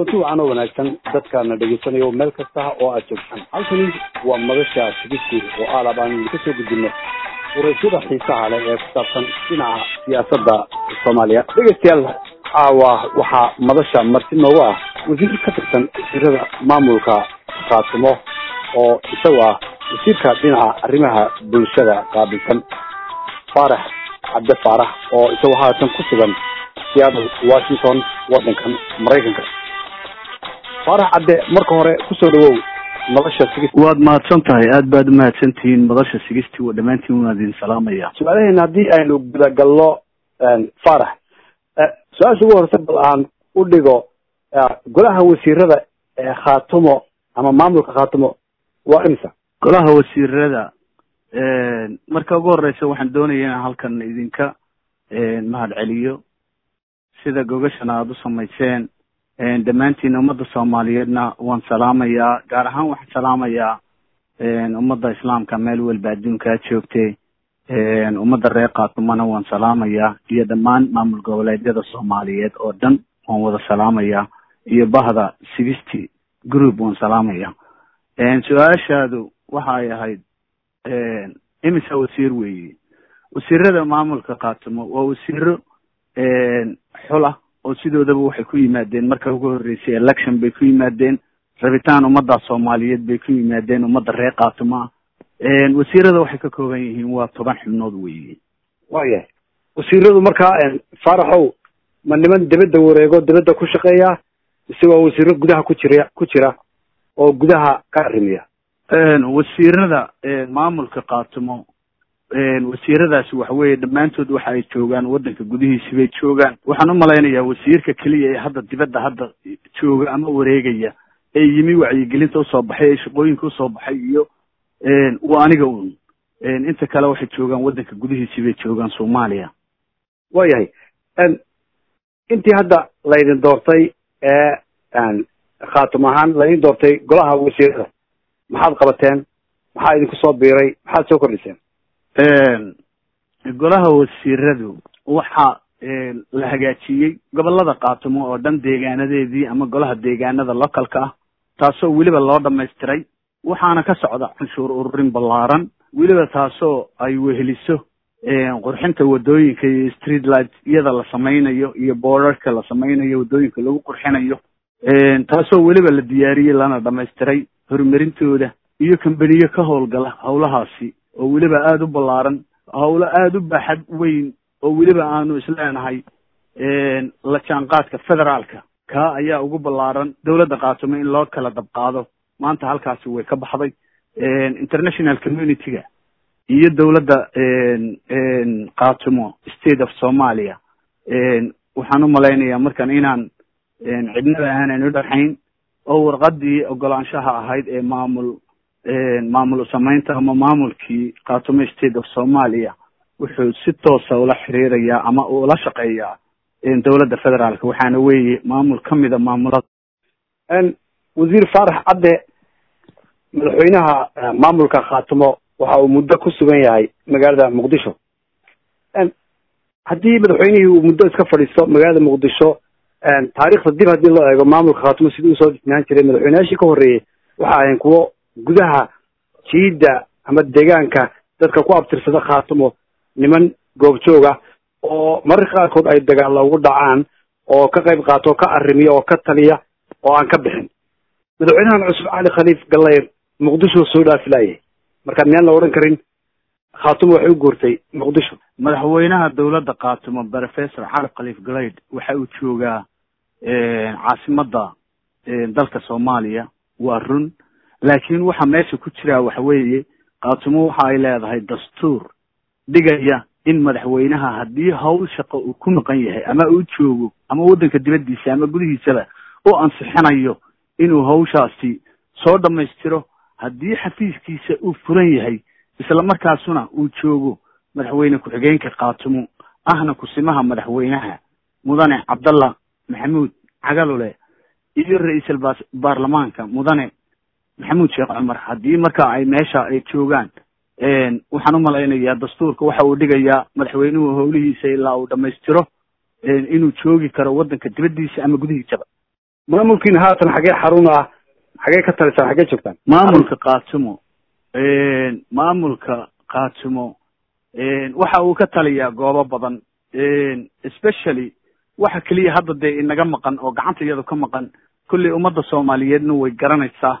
kulanti wacan oo wanaagsan dadkaana dhegaysanayo meel kasta oo aad joogtaan halkani waa madasha sigisku oo aalab aan kasoo gudbino waraysyada xiisaha leh ee ku saabsan dhinaca siyaasadda soomaaliya dhegeystayaal caawa waxaa madasha marti noogu ah wasiir ka tirsan wasiirada maamulka khaatimo oo isagu ah wasiirka dhinaca arrimaha bulshada qaabilsan faarax cabde faarax oo isagu haatan ku sugan seattle washington waddankan maraykanka faarax cabde marka hore kusoo dhawow madasha sigist waad mahadsan tahay aad baad umahadsan tihiin madasha sigisti wa dhammaantiin waan idin salaamaya su-aalaheena haddii aynu gudagalno faarax su-aasha ugu horeysa bal aan u dhigo golaha wasiirada ee khaatumo ama maamulka khaatumo waa imisa golaha wasiirada marka ugu horeysa waxaan doonaya inaan halkan idinka mahad celiyo sida gogashana aada u samayseen dhammaantiin ummadda soomaaliyeedna waan salaamayaa gaar ahaan waxaan salaamayaa ummadda islaamka meel walba adduunkaa joogtay ummadda reer kaatumana waan salaamayaa iyo dhammaan maamul goboleedyada soomaaliyeed oo dhan waan wada salaamayaa iyo bahda sixty group waan salaamaya su-aashaadu waxa ay ahayd imisa wasiir weeye wasiirada maamulka kaatumo waa wasiiro xula oo sidoodaba waxay ku yimaadeen marka ugu horreysay election bay ku yimaadeen rabitaan ummadda soomaaliyeed bay ku yimaadeen ummadda reer kaatumo ah wasiirada waxay ka kooban yihiin waa toban xubnood weeye waayahay wasiiradu markaa faaraxow ma niman dibadda wareego dibadda ku shaqeeya mise waa wasiiro gudaha ku jira ku jira oo gudaha ka arrimiya wasiirada maamulka kaatumo wasiiradaasi waxa weeye dhammaantood waxa ay joogaan waddanka gudihiisi bay joogaan waxaan u malaynayaa wasiirka keliya ee hadda dibadda hadda jooga ama wareegaya ee yimi wacyigelinta usoo baxay ee shaqooyinka usoo baxay iyo waa aniga un inta kale waxay joogaan waddanka gudihiisi bay joogaan soomaaliya waayahay intii hadda laydin doortay ee khaatum ahaan laydin doortay golaha wasiirada maxaad qabateen maxaa idinku soo biiray maxaad soo kordhiseen golaha wasiiradu waxa la hagaajiyey gobolada kaatumo oo dhan deegaanadeedii ama golaha deegaanada localka ah taasoo weliba loo dhamaystiray waxaana ka socda canshuur ururin ballaaran weliba taasoo ay weheliso qurxinta wadooyinka iyo street light iyada la samaynayo iyo boorarka la samaynayo wadooyinka lagu qurxinayo taasoo weliba la diyaariyey lana dhamaystiray horumarintooda iyo kambaniyo ka howlgala howlahaasi oo weliba aada u ballaaran howlo aada u baaxad weyn oo weliba aanu isleenahay la jaanqaadka federaalka kaa ayaa ugu ballaaran dowladda kaatumo in loo kala dabqaado maanta halkaasi way ka baxday international community-ga iyo dowladda kaatumo state of somalia waxaan u malaynayaa markan inaan cidnaba aanan u dhaxayn oo warqadii ogolaanshaha ahayd ee maamul maamul samaynta ama maamulkii kaatumo state of somalia wuxuu si toosa ula xiriirayaa ama ula shaqeeyaa dowladda federaalka waxaana weeye maamul kamida maamulada wasiir faarax cadde madaxweynaha maamulka khaatumo waxa uu muddo ku sugan yahay magaalada muqdisho haddii madaxweynihii uu muddo iska fadhiisto magaalada muqdisho taariikhda dib haddii loo eego maamulka khaatumo sidii usoo disnaan jiray madaxweyneyaashii ka horreeyey waxa ahayn kuwo gudaha jiidda ama deegaanka dadka ku abtirsada khaatumo niman goobjooga oo mararka qaarkood ay dagaalla ugu dhacaan oo ka qayb qaato oo ka arrimiya oo ka taliya oo aan ka bixin madaxweynahan cusub cali khaliif gallayr muqdisho soo dhaafilaayay marka miyaan la odhan karin khaatumo waxay u guurtay muqdisho madaxweynaha dowladda kaatumo professor cali khaliif galayd waxa uu joogaa caasimadda dalka soomaaliya waa run laakiin waxa meesha ku jiraa waxa weeye kaatumo waxa ay leedahay dastuur dhigaya in madaxweynaha haddii hawl shaqo uu ku maqan yahay ama uu joogo ama waddanka dibaddiisa ama gudihiisaba u ansixinayo inuu hawshaasi soo dhammaystiro haddii xafiiskiisa uu furan yahay isla markaasuna uu joogo madaxweyne ku-xigeenka kaatumo ahna kusimaha madaxweynaha mudane cabdallah maxamuud cagalule iyo ra-iisul baarlamaanka mudane maxamuud sheekh cumar haddii marka ay meesha ay joogaan waxaan u malaynayaa dastuurka waxa uu dhigayaa madaxweynuhu howlihiisa ilaa uu dhammaystiro inuu joogi karo waddanka dibaddiisa ama gudihiisaba maamulkiina haatan xagee xarun ah xagee ka talisaan xagee joogtaan maamulka kaatumo maamulka kaatumo waxa uu ka taliyaa goobo badan especially waxa keliya hadda dee inaga maqan oo gacanta iyadu ka maqan kulley ummadda soomaaliyeedna way garanaysaa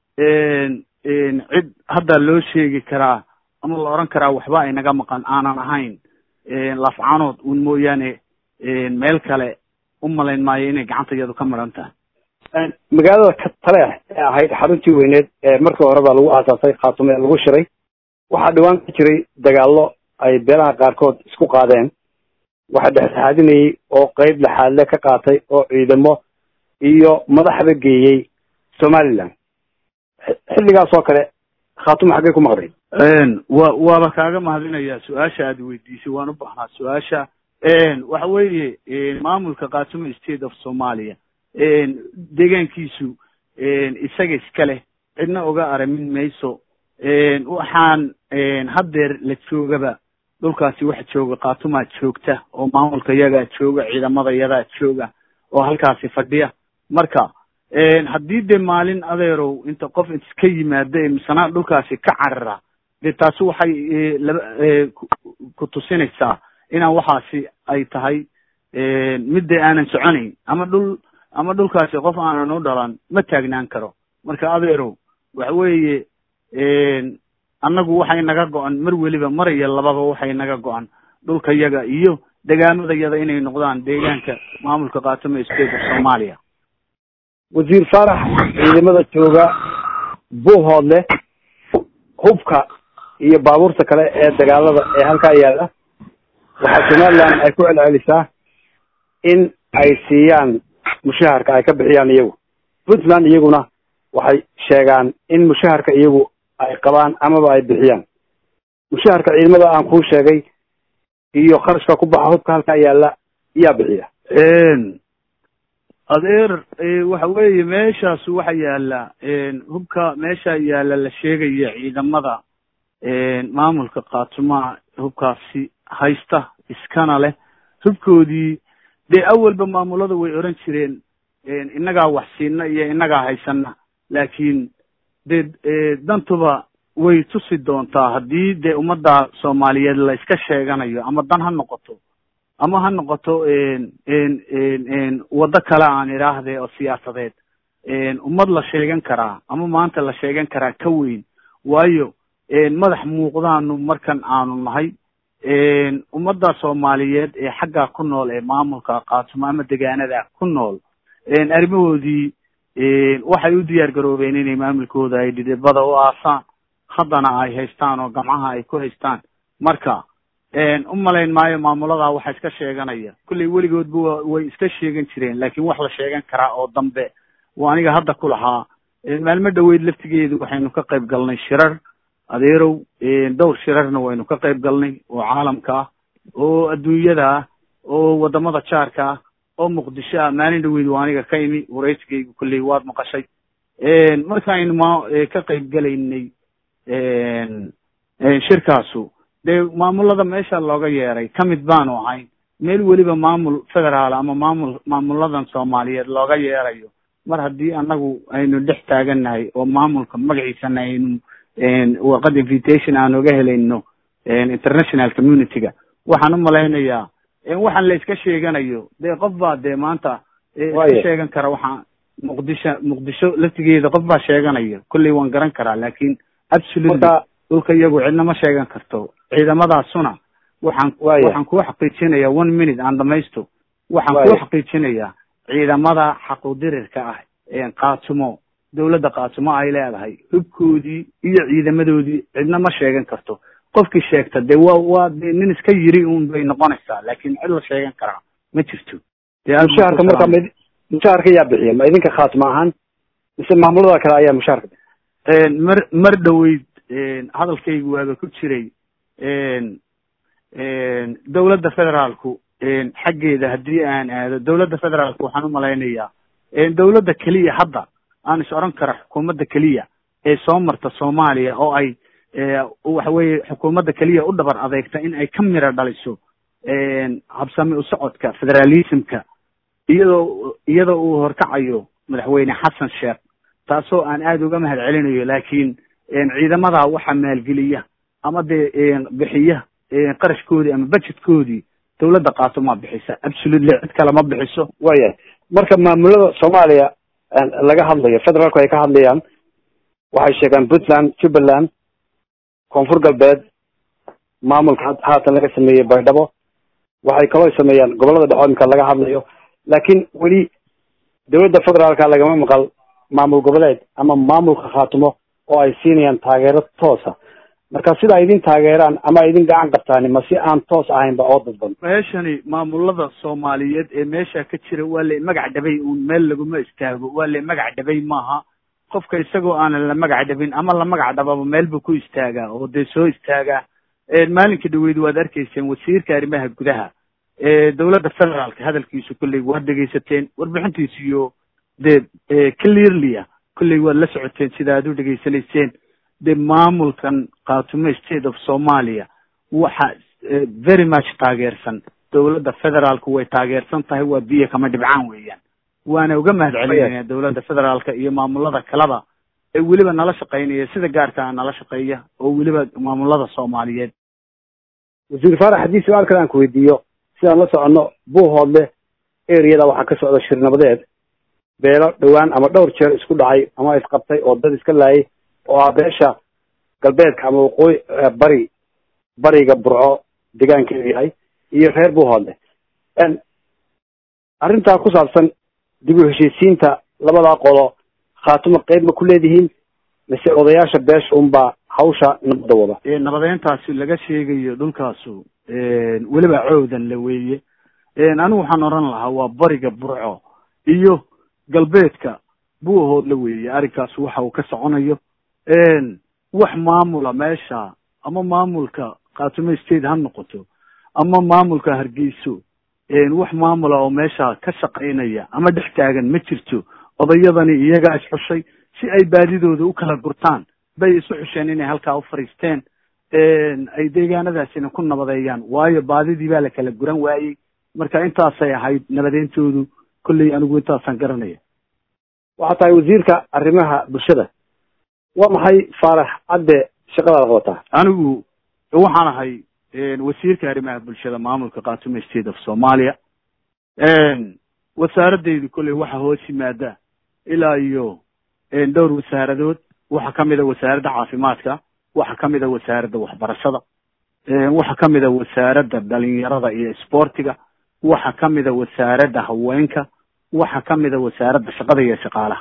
cid hadda loo sheegi karaa ama la odhan karaa waxba inaga maqan aanan ahayn lafcaanood un mooyaane meel kale u malayn maayo inay gacanta iyadu ka maran tahay magaalada taleex ee ahayd xaruntii weyneed ee markii hore baa lagu aasaasay khaatume ee lagu shiray waxaa dhawaan ka jiray dagaallo ay beelaha qaarkood isku qaadeen waxaa dhexdhexaadinayay oo qeyb laxaadle ka qaatay oo ciidamo iyo madaxba geeyey somaliland xilligaas oo kale khaatume xaggay ku maqday wa waaba kaaga mahadinayaa su-aasha aad weydiisay waan u baahnaa su-aasha waxa weeye maamulka khaatume state of somalia deegaankiisu isaga iska leh cidna oga aramin mayso waxaan haddeer la joogaba dhulkaasi waxa jooga khaatumaa joogta oo maamulka yagaa jooga ciidamada yadaa jooga oo halkaasi fadhiya marka haddii dee maalin adeerow inta qof iska yimaada ee misanaa dhulkaasi ka carara dee taasi waxay laba ku tusinaysaa inaan waxaasi ay tahay midda aanan soconayn ama dhul ama dhulkaasi qof aanan u dhalan ma taagnaan karo marka adeerow waxa weeye annagu waxay naga go-an mar weliba mar iyo lababa waxay naga go-an dhulka yaga iyo degaamada yada inay noqdaan deegaanka maamulka khaatume state of somalia wasiir faarax ciidamada jooga buuhoodle hubka iyo baabuurta kale ee dagaalada ee halkaa yaalla waxaa somaliland ay ku celcelisaa in ay siiyaan mushaharka ay ka bixiyaan iyagu puntland iyaguna waxay sheegaan in mushaharka iyagu ay qabaan amaba ay bixiyaan mushaharka ciidamada aan kuu sheegay iyo kharashka ku baxa hubka halkaa yaalla yaa bixiya adeer waxa weeye meeshaas waxa yaala hubka meesha yaala la sheegaya ciidamada maamulka khaatumaha hubkaasi haysta iskana leh hubkoodii dee awalba maamulada way oran jireen innagaa wax siina iyo innagaa haysana laakiin dee dantuba way tusi doontaa haddii dee ummadda soomaaliyeed la iska sheeganayo ama dan ha noqoto ama ha noqoto waddo kale aan idhaahde oo siyaasadeed ummad la sheegan karaa ama maanta la sheegan karaa ka weyn waayo madax muuqdaanu markan aanu nahay ummadda soomaaliyeed ee xaggaa ku nool ee maamulka kaatumo ama degaanada ku nool arrimahoodii waxay u diyaar garoobeen inay maamulkooda ay dhidibada u aasaan haddana ay haystaan oo gamcaha ay ku haystaan marka u malayn maayo maamuladaa waxa iska sheeganaya kulley weligoodba way iska sheegan jireen laakiin wax la sheegan karaa oo dambe waa aniga hadda ku lahaa maalmo dhoweyd laftigeedu waxaynu ka qayb galnay shirar adeerow dhowr shirarna waynu ka qayb galnay oo caalamka ah oo adduunyada ah oo wadamada jaarka ah oo muqdisho ah maalin dhaweyd waa aniga ka imi waraysigaygu kulley waad maqashay markaaynu ma ka qayb galaynay shirkaasu dee maamulada meesha looga yeeray ka mid baanu ahayn meel weliba maamul federaal ama maamul maamuladan soomaaliyeed looga yeerayo mar haddii annagu aynu dhex taagannahay oo maamulka magaciisana aynu warqad invitation aan oga helayno international community-ga waxaan u malaynayaa waxaan la iska sheeganayo dee qof baa dee maanta iska sheegan kara waxaa muqdisho muqdisho laftigeeda qof baa sheeganaya kolley waan garan karaa laakin absolutely dhulka iyagu cidna ma sheegan karto ciidamadaasuna waxaan waxaan kuu xaqiijinayaa one minute aan dhamaysto waxaan kuu xaqiijinayaa ciidamada xaqudirirka ah kaatumo dawladda kaatumo ay leedahay hubkoodii iyo ciidamadoodii cidna ma sheegan karto qofkii sheegta dee waa waa de nin iska yiri un bay noqonaysaa laakin cid la sheegan karaa ma jirto mushaharka marka m mushaharka yaa bixiya ma idinka khaatimo ahaan mise maamulada kale ayaa mushaharka mar mar dhoweyd hadalkaygu waaba ku jiray dawladda federaalku xaggeeda haddii aan aado dawladda federaalku waxaan u malaynayaa dawladda keliya hadda aan is odhan kara xukuumadda keliya ee soo marta soomaaliya oo ay waxa weeye xukuumadda keliya u dhabar adeegta in ay ka miro dhaliso habsami u socodka federalismka iyadoo iyadoo uu horkacayo madaxweyne xasan sheekh taasoo aan aada uga mahad celinayo laakiin ciidamada waxa maalgeliya ama dee bixiya qarashkoodii ama budgetkoodii dawladda qaatumaa bixisa absolutely cid kale ma bixiso waayahay marka maamulada soomaaliya laga hadlayo federaalku ay ka hadlayaan waxay sheegaan puntland jubbaland koonfur galbeed maamulka haatan laga sameeyey baydhabo waxay kaloo sameeyaan gobollada dhexoodinka laga hadlayo laakiin weli dawladda federaalka lagama maqal maamul goboleed ama maamulka khaatumo oo ay siinayaan taageero toosa marka sida ay idin taageeraan ama ay idin gacan qabtaani ma si aan toos ahaynba oo dadban meeshani maamulada soomaaliyeed ee meesha ka jira waa la magac dhabay uun meel laguma istaago waa la magac dhabay maaha qofka isagoo aanan la magac dhabin ama la magac dhababa meel buu ku istaagaa oo dee soo istaagaa maalinka dhaweyd waad arkayseen wasiirka arrimaha gudaha dawladda federaalka hadalkiisu kolley waad dhegaysateen warbixintiisu iyo dee clearlya kolley waad la socoteen sida aad u dhegaysanayseen dee maamulkan khaatumo state of somalia waxa very much taageersan dawladda federaalku way taageersan tahay waa biyo kama dhibcaan weeyaan waana uga mahad celinaya dawladda federaalka iyo maamulada kaleba ee weliba nala shaqaynaya sida gaarka nala shaqeeya oo weliba maamulada soomaaliyeed wasiir faarax haddii su-aal kale aan ku weydiiyo sidaan la soconno buuhoodle areada waxaa ka socda shir nabadeed beelo dhowaan ama dhowr jeer isku dhacay ama isqabtay oo dad iska laayay oo ah beesha galbeedka ama waqooyi bari bariga burco degaankeedu yahay iyo reer buuhoodle arrintaa ku saabsan dib u heshiisiinta labadaa qodo khaatumo qeyb ma ku leedihiin mise odayaasha beesha unbaa hawsha nabadda wada nabadeyntaasi laga sheegayo dhulkaasu weliba coodan la weeye anigu waxaan oran lahaa waa bariga burco iyo galbeedka buuhood la weeye arrinkaas waxa uu ka soconayo wax maamula meesha ama maamulka khaatumo state ha noqoto ama maamulka hargeyso wax maamula oo meesha ka shaqaynaya ama dhex taagan ma jirto odayadani iyagaa isxushay si ay baadidooda u kala gurtaan bay isu xusheen inay halkaa u fadhiisteen ay deegaanadaasina ku nabadeeyaan waayo baadidii baa la kala guran waayey marka intaasay ahayd nabadeyntoodu kolley anigu intaasaan garanaya waxaa tahay wasiirka arrimaha bulshada waa maxay faarax cadde shaqadaada qabataa anigu waxaan ahay wasiirka arrimaha bulshada maamulka khaatumo state of somalia wasaaradaydu kolley waxa hoos yimaada ilaa iyo dhowr wasaaradood waxaa kamid a wasaaradda caafimaadka waxaa kamid a wasaaradda waxbarashada waxaa kamid a wasaaradda dhalinyarada iyo isboortiga waxaa kamid a wasaaradda haweenka waxaa kamid a wasaaradda shaqada iyo shaqaalaha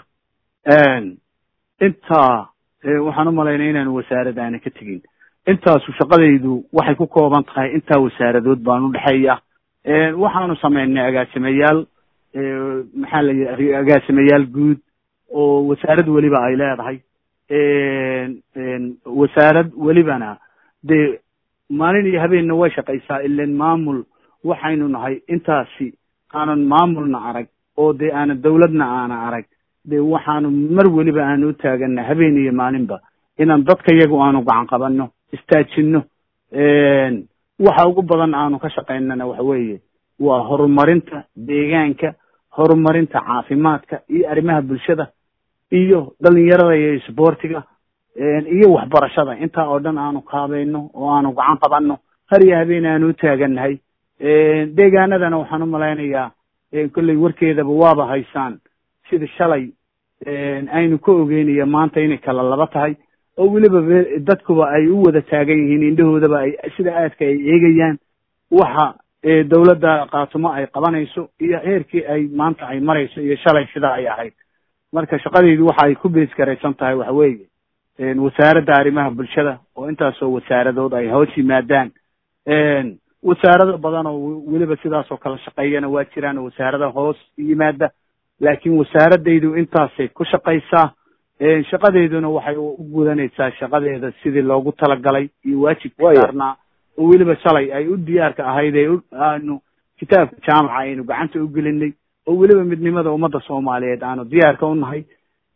intaa waxaan umalaynaya inaanu wasaarad aana ka tegin intaasu shaqadaydu waxay ku kooban tahay intaa wasaaradood baan udhexeeya waxaanu sameynay agaasimayaal maxaa la yidhi agaasimayaal guud oo wasaarad weliba ay leedahay wasaarad welibana dee maalin iyo habeenna way shaqaysaa ilan maamul waxaynu nahay intaasi aanan maamulna arag oo dee aanan dawladna aana arag dee waxaanu mar weliba aanu u taagana habeen iyo maalinba inaan dadka iyagu aanu gacan qabanno istaajinno waxa ugu badan aanu ka shaqaynana waxa weeye waa horumarinta deegaanka horumarinta caafimaadka iyo arrimaha bulshada iyo dhalinyarada iyo isboortiga iyo waxbarashada intaa oo dhan aanu kaabayno oo aanu gacan qabanno har iyo habeen aanu u taagannahay deegaanadana waxaan umalaynayaa kolley warkeedaba waaba haysaan sida shalay aynu ka ogeynaya maanta inay kala laba tahay oo weliba dadkuba ay u wada taagan yihiin indhahoodaba ay sida aadka ay eegayaan waxa dawladda khaatumo ay qabanayso iyo heerkii ay maanta ay marayso iyo shalay sida ay ahayd marka shaqadaydu waxa ay ku bees garaysan tahay waxa weeye wasaaradda arrimaha bulshada oo intaasoo wasaaradood ay hoos yimaadaan wasaarado badan oo weliba sidaasoo kala shaqeeyana waa jiraan oo wasaarada hoos yimaada laakiin wasaaradaydu intaasay ku shaqaysaa shaqadeeduna waxay u gudanaysaa shaqadeeda sidii loogu talagalay iyo waajibka saarnaa oo weliba shalay ay u diyaarka ahayd ee aanu kitaabka jaamaca aynu gacanta u gelinay oo weliba midnimada ummadda soomaaliyeed aanu diyaarka u nahay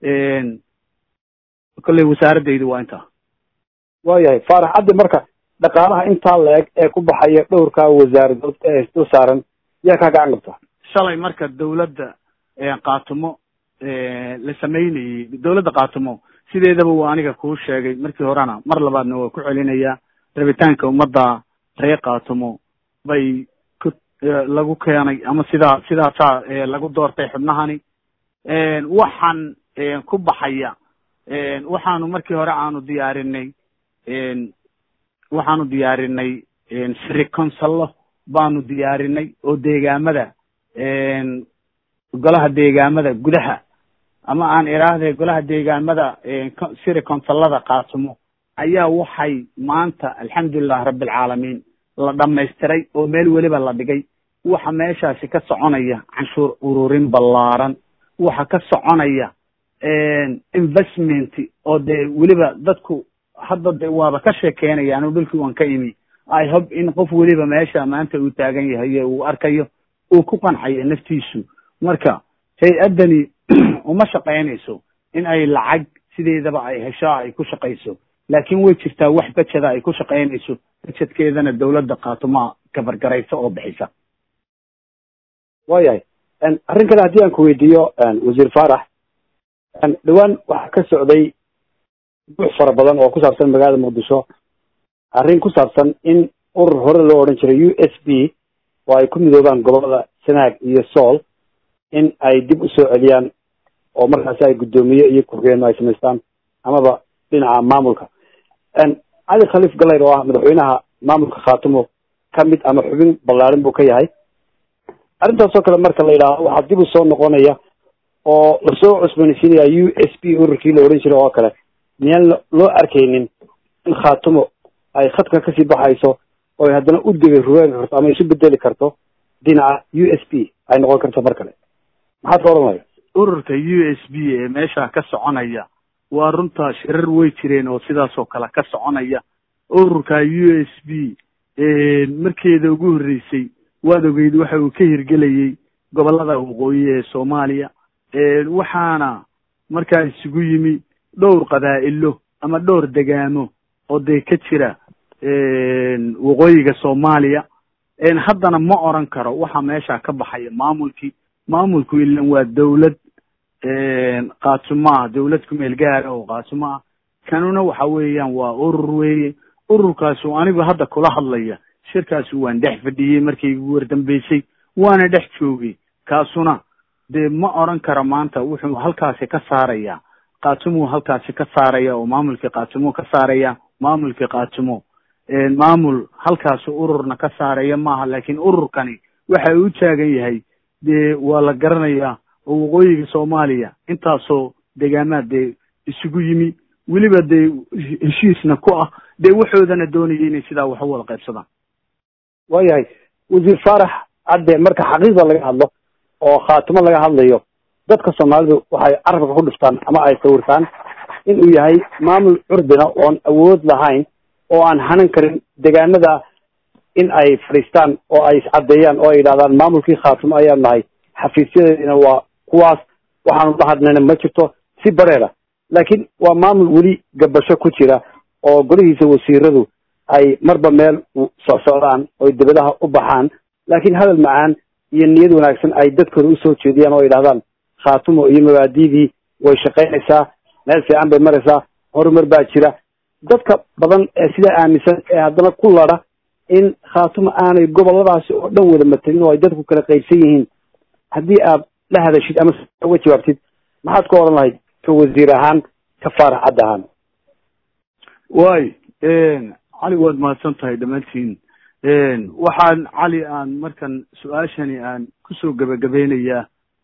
kolley wasaaradaydu waa intaa waayahay faarax caddi marka dhaqaalaha intaa la-eg ee ku baxaya dhowrkaa wasaaradood ee isdul saaran yaa kaa gacan qabta shalay marka dawladda kaatumo la sameynayey dowladda kaatumo sideedaba waa aniga kuu sheegay markii horena mar labaadna waa ku celinayaa rabitaanka ummadda reer kaatumo bay ku lagu keenay ama sidaa sidaasaa lagu doortay xubnahani waxaan ku baxaya waxaanu markii hore aanu diyaarinay waxaanu diyaarinay siri consallo baanu diyaarinay oo deegaamada golaha deegaamada gudaha ama aan idhaahde golaha deegaamada siri consallada kaatumo ayaa waxay maanta alxamdulilah rabbilcaalamiin la dhamaystiray oo meel weliba la dhigay waxa meeshaasi ka soconaya canshuur ururin ballaaran waxa ka soconaya investment oo dee weliba dadku hadda de waaba ka sheekeynaya anu dhulkii waan ka imi i hope in qof weliba meesha maanta uu taagan yahay uu arkayo uu ku qancayo naftiisu marka hay-addani uma shaqaynayso in ay lacag sideedaba ay hesho ay ku shaqayso laakiin way jirtaa wax bejeda ay ku shaqaynayso bejedkeedana dowladda kaatumaa kabargaraysa oo bixisa waayahay arrin kale haddii aan ku weydiiyo wasiir faarax dhowaan waxaa ka socday buux fara badan oo ku saabsan magaalada muqdisho arrin ku saabsan in urur hore loo odhan jiray u s b oo ay ku midoobaan gobolada sanaag iyo sool in ay dib u soo celiyaan oo markaasi ay guddoomiye iyo ku-xigeenno ay samaystaan amaba dhinaca maamulka cali khaliif galayr oo ah madaxweynaha maamulka khaatumo ka mid ama xubin ballaarin buu ka yahay arrintaasoo kale marka la yidhaaho waxaa dib u soo noqonaya oo lasoo cusboonaysiinaya u s b ururkii la odhan jiray oo kale miyaan loo arkaynin in khaatumo ay khadka kasii baxayso oo ay haddana u degay rugaagi karto ama isu bedeli karto dhinaca u s b ay noqon karto mar kale maxaad ka odhanaya ururka u s b ee meesha ka soconaya waa runtaa shirar way jireen oo sidaas oo kale ka soconaya ururka u s b markeeda ugu horreysay waad ogeyd waxa uu ka hirgelayay gobolada waqooyi ee soomaaliya waxaana markaa isugu yimi dhowr qabaa'ilo ama dhowr degaamo oo dee ka jira waqooyiga soomaaliya haddana ma oran karo waxa meesha ka baxaya maamulkii maamulku ilan waa dawlad kaatumo ah dawlad kumeel gaara oo kaatumo ah kanuna waxa weeyaan waa urur weeye ururkaasu anigu hadda kula hadlaya shirkaasu waan dhex fadhiyey markay igu wardambeysay waana dhex joogay kaasuna dee ma oran karo maanta wuxuu halkaasi ka saaraya kaatumu halkaasi ka saaraya oo maamulkii kaatumo ka saaraya maamulkii kaatumo maamul halkaasi ururna ka saaraya maaha laakiin ururkani waxa uu u taagan yahay dee waa la garanayaa oo waqooyiga soomaaliya intaasoo degaamaad dee isugu yimi weliba dee heshiisna ku ah dee waxoodana doonaya inay sidaa wax u wada qaybsadaan waayahay wasiir faarax cadde marka xaqiiqda laga hadlo oo khaatimo laga hadlayo dadka soomaalidu waxay carabka ku dhiftaan ama ay sawirtaan inuu yahay maamul curdina oon awood lahayn oo aan hanan karin degaanada in ay fadhiistaan oo ay iscaddeeyaan oo ay yidhahdaan maamulkii khaatimo ayaan nahay xafiisyadeedina waa kuwaas waxaanu la hadnayna ma jirto si bareera laakiin waa maamul weli gabasho ku jira oo golihiisa wasiiradu ay marba meel socsocdaan oy debadaha u baxaan laakiin hadal macaan iyo niyad wanaagsan ay dadkooda usoo jeediyaan oo yidhahdaan khaatumo iyo mabaadidii way shaqaynaysaa meel fiican bay maraysaa horumar baa jira dadka badan ee sidaa aaminsan ee haddana ku ladha in khaatumo aanay goboladaasi oo dhan wada matelin oo ay dadku kala qaybsan yihiin haddii aad la hadashid ama uga jawaabtid maxaad ka odhan lahayd ka wasiir ahaan ka faarax cadd ahaan way cali waad mahadsan tahay dhammaantiin waxaan cali aan markan su-aashani aan kusoo gebagabeynayaa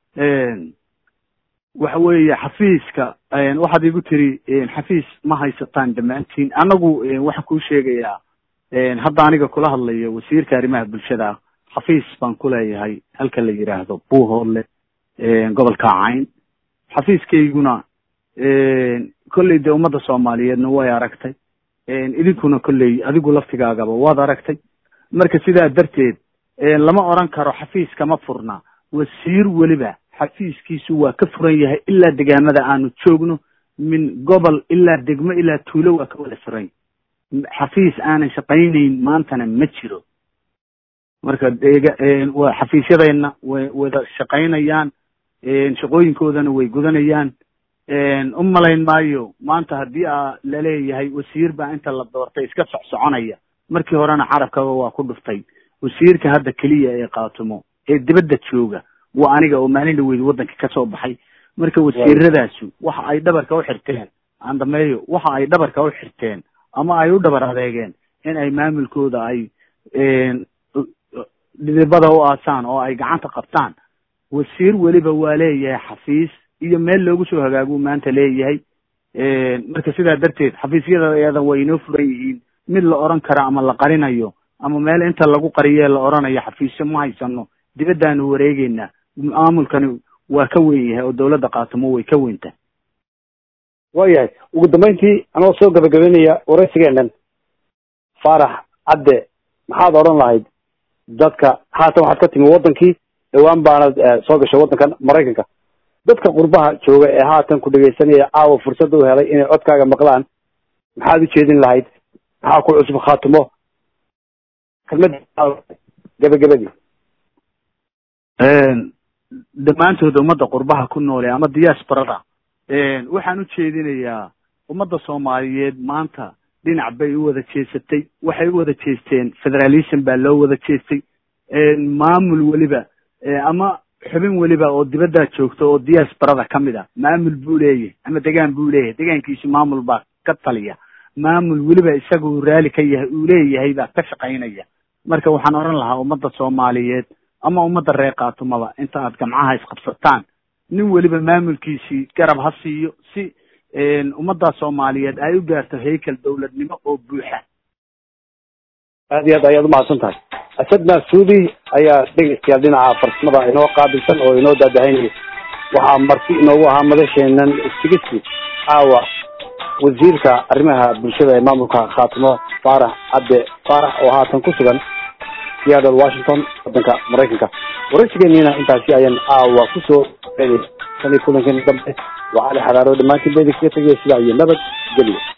waxa weeye xafiiska waxaad igu tiri xafiis ma haysataan dhammaantiin anagu waxaan kuu sheegayaa hadda aniga kula hadlayo wasiirka arrimaha bulshada xafiis baan ku leeyahay halka la yidhaahdo buuhoodle gobolka cayn xafiiskayguna kolley dee ummadda soomaaliyeedna way aragtay idinkuna kolley adigu laftigaagaba waad aragtay marka sidaa darteed lama oran karo xafiis kama furna wasiir weliba xafiiskiisu waa ka furan yahay ilaa degaamada aanu joogno min gobol ilaa degmo ilaa tuulo waa ka wada furan xafiis aanan shaqaynayn maantana ma jiro marka dega waa xafiisyadeenna way wada shaqaynayaan shaqooyinkoodana way gudanayaan u malayn maayo maanta haddii a laleeyahay wasiir baa inta la doortay iska socsoconaya markii horena carabkaba waa ku dhuftay wasiirka hadda keliya ee qaatumo ee dibadda jooga waa aniga oo maalin dhaweyd waddanka kasoo baxay marka wasiiradaasu waxa ay dhabarka u xirteen andameeyo waxa ay dhabarka u xirteen ama ay u dhabar adeegeen in ay maamulkooda ay dhidibada u aasaan oo ay gacanta qabtaan wasiir weliba waa leeyahay xafiis iyo meel loogu soo hagaaguu maanta leeyahay marka sidaa darteed xafiisyada iyada way inoo furan yihiin mid la oran kara ama la qarinayo ama meel inta lagu qariyee la oranayo xafiisyo ma haysano dibaddaanu wareegeynaa maamulkani waa ka weyn yahay oo dawladda qaatamo way ka weynta waayahay ugu dambeyntii anoo soo gabagabeynaya waraysigeenan faarax cadde maxaad odhan lahayd dadka haatan waxaad ka timi waddankii dhawaan baanad soo gashay waddankan maraykanka dadka qurbaha jooga ee haatan ku dhegaysanaya caawa fursad u helay inay codkaaga maqlaan maxaad u jeedin lahayd maxaa ku cusub khaatumo kelmad gabagabadii dhammaantood ummadda qurbaha ku noole ama diasporada waxaan u jeedinayaa ummadda soomaaliyeed maanta dhinac bay u wada jeesatay waxay u wada jeesteen federalism baa loo wada jeestay maamul weliba ama xubin weliba oo dibaddaa joogta oo diasporada ka mid a maamul buu leeyahay ama degaan buu leeyahay degaankiisu maamul baa ka taliya maamul weliba isaga uu raali ka yahay uu leeyahay baa ka shaqaynaya marka waxaan odhan lahaa ummadda soomaaliyeed ama ummadda reer kaatumaba inta aad gamcaha isqabsataan nin weliba maamulkiisii garab ha siiyo si ummadda soomaaliyeed ay u gaarto haykel dawladnimo oo buuxa aad iyo aad ayaad umahadsan tahay asadna suudi ayaa dhegeystayaal dhinaca farsamada inoo qaabilsan oo inoo daadahaynaya waxaa marti inoogu ahaa madasheenan istigisi caawa wasiirka arrimaha bulshada ee maamulka khaatimo faarax cabde faarax oo haatan ku sugan seattle washington waddanka maraykanka waraysigeeniina intaasi ayaan caawa kusoo tan iyo kulankeena dambe waa cali xaraaro dhammaantiin beedi kaga tegaya sidaa iyo nabad geliya